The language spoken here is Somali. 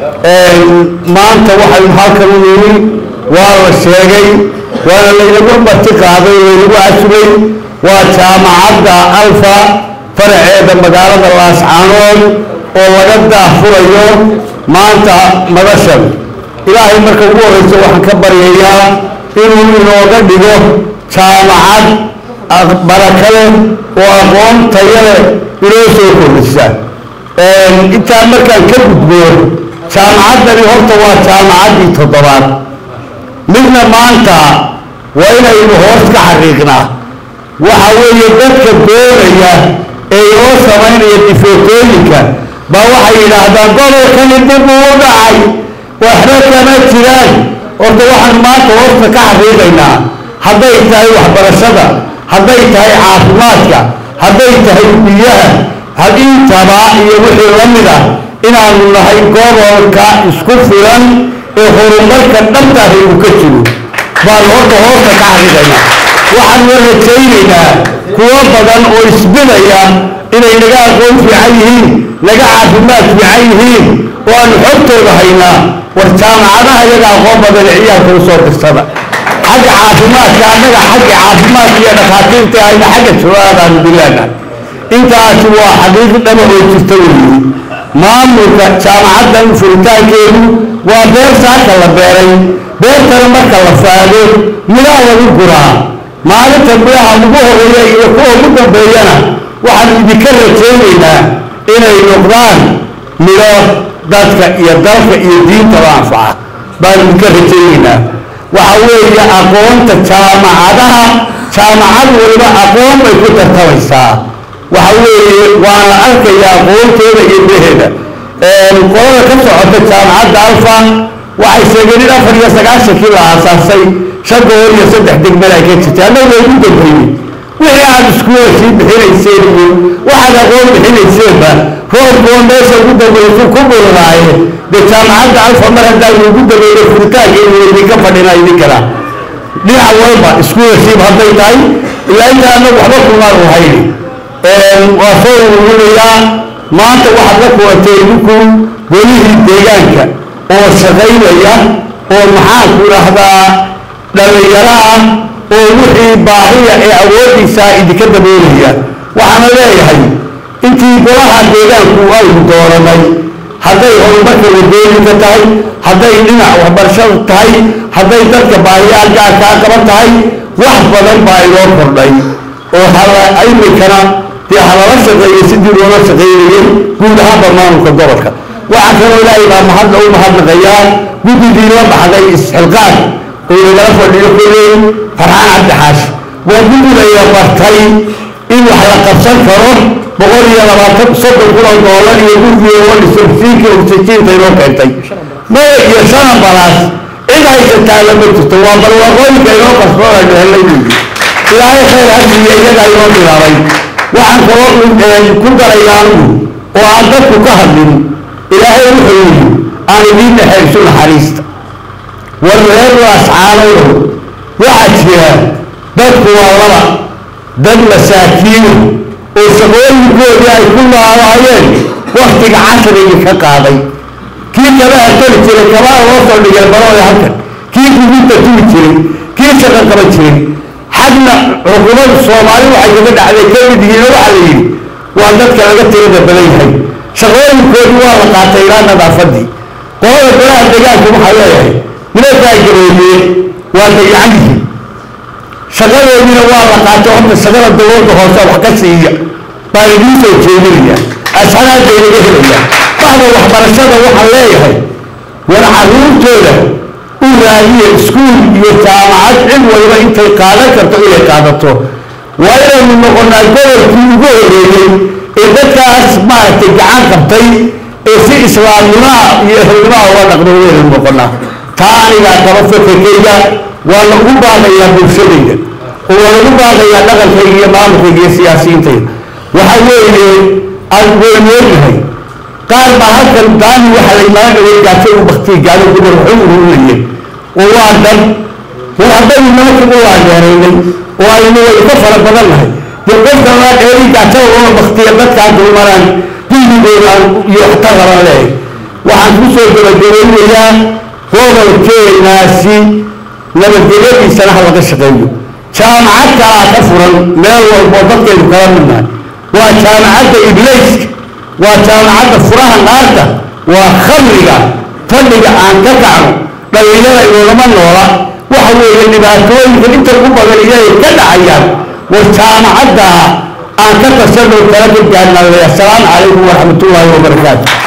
maanta waxaynu halkan u nimi waa la sheegay waana laynagu marti qaaday laynagu casubay waa jaamacadda alfa faraceeda magaalada laascaanood oo laga daahfurayo maanta madashan ilaahay marka ugu horeysa waxaan ka baryayaa inuu inooga dhigo jaamacad barakale oo aqoon tayale inoo soo kordhisa intaa markaan ka gudbo jaamacaddani horta waa jaamacaddii toddobaad midna maanta waa inaynu hoos ka xaqiiqnaa waxa weeye dadka doonaya ee inoo samaynaya difeetooyinka baa waxay yidhaahdaan gobolkani dib uu u dhacay waxba kama jiraan horta waxaan maanta hoosta ka xaqiiqaynaa hadday tahay waxbarashada hadday tahay caafimaadka hadday tahay biyaha hadintaba iyo wixii la mida inaanu nahay gobolka isku filan ee horumarka dhabtaah uu ka jiro baan horta hoosta ka xaqiiqaynaa waxaanu rajaynaynaa kuwo badan oo isbidaya inay naga aqoon fiican yihiin naga caafimaad fiican yihiin oo aanu xogtooda haynaa war jaamacadaha iyaga aqoon badan ee ciyaalka usoo dirsada xagga caafimaadka annaga xagga caafimaadka iyo dhakhaatiirta ayna xagga jawaadaanu bilaana intaasi waa xaqiiqi dhaba oo jirta weeye maamulka jaamacaddan furitaankeedu waa beer saaka la beeray beertana marka la faado midhaha lagu guraa maalinta midhaha ugu horeeya iyo kuwa ugu dambeeyana waxaanu idinka rajaynaynaa inay noqdaan midho dadka iyo dalka iyo diintaba anfaca baanu idinka rajaynaynaa waxa weeye aqoonta jaamacadaha jaamacad waliba aqoon bay ku tartamaysaa waxa weeye waana arkaya aqoonteeda iyo meheeda qolada ka socota jaamacadda alfa waxay sheegeen in afar iyo sagaashankii la aasaasay shan gobol iyo saddex degmad ay ka jirtay annaga ugu dambeeyey wixii aad iskuula sii bixinayseen iyo waxaad aqoon bixinayseenba roobkuwa meesha ugu dambeysay ku bulnaaye dee jaamacadda alfa mar haddaan ugu dambeeyey furitaankeedu idinka fadhina idinkana dhinac walba iskuula siib hadday tahay ilaa inta annagu waxba kumaan u hayni waa soo ururinayaa maanta waxaad la kuwatay idinku golihii deegaanka oo shaqaynaya oo maxaanku idhaahdaa dhallinyaro ah oo wixii baahiya ee awoodiisa idinka daboolaya waxaana leeyahay intii golaha deegaanku aynu dooranay hadday horumarka wadooyinka tahay hadday dhinac waxbarashada tahay hadday dadka baahiyaha gaarkaa qaban tahay wax badan baa inoo kordhay oo imikana dee halala shaqeeyey sidii loola shaqeynayey guud ahaanba maamulka gobolka waxaa kaloo ilaahay baa mahadda u mahadnaqayaa guddigii la baxday isxilqaan oo nagala fadhiyo koley farxaan cabdixaashi waa guddigaya bartay in wax la qabsan karo boqol iyo labaatan soddon kun oo doolar iyo gurigii oo dhisosiinka oksijiinta inoo keentay maya iyo shan ambalaas cid haysataa lama jirto waa barwaaqooyinka inoo qarsoonayno helay weyi ilaahay khayr hadiiyo iyagaa inoo bilaabay waxaan kaloo ku darayaa anugu oo aan dadku ka hadlin ilaahay wuxuu yidhi aan idiin dhexaysu naxariista war reer laascaanow waxaa jira dadku waa laba dad masaakiino oo shaqooyinkoodii ay ku noolaayeen waktiga casrigii ka qaaday kii kabaha toli jiray kabaha loo soo dhigay barooya halkan kii gudinta tuli jiray kii shaqo qaban jiray xagna xukuumadda soomaali waxay kaga dhacday ka mid yihiin waxaa la yidhi waa dadka laga tirada badan yahay shaqooyinkoodii waa la qaatay ilaa nadaafadii qolada golaha deegaanka waxaa leeyahay nimankaa gaboobiyeen waa dayacan yihiin shaqadoodiina waa la qaatay horta shaqada dowladda hoose wax ka siiya baan idiin soo jeedinaya asharaadday laga helaya baxda waxbarashada waxaan leeyahay war caruurtooda u raadiya iskuul iyo jaamacad cid waliba intay qaadan karto inay qaadato waa inaynu noqonaa gobolkii ugu horeeyey ee dadkaas maaragtay gacan qabtay ee si islaamnimaha iyo ehelnimaha uga dhaqdo waynu noqonaa taa anigaa qaba fakerkayga waa lagu baaqayaa bulshadayda oo waa lagu baaqayaa dhaqankayga iyo maamulkayga iyo siyaasiyiintayda waxa weeye aan weynoognahay qaar baa halkan daani waxaa la imaan dhaway gaajo u baktiy gaalo gobol waxu ururinayeen oo waa dhan war haddaynu nimanka u laageeraynay oo aynu way ka fara badan nahay dee qofka laa dheeri gaajada loo baktiya dadkaa dulmaraan dilligooda iyo waxtar raban leehay waxaan ku soo gabagabeynayaa gobolkeenaasi nabadgelyadiisana ha laga shaqeeyo jaamacad kalaa ka furan meel walboo dadkaynu kala midnahay waa jaamacadda ibleyska waa jaamacadda furaha naarta waa khamriga fadhiga aan ka kacno dhalinyada inoolama noola waxa weeye dhibaatooyinka inta ugu badan iyay ka dhacayaan war jaamacadda aan ka tashanoo kala ka gaarnaa asalaamu calaykum waraxmatullaahi wabarakaatu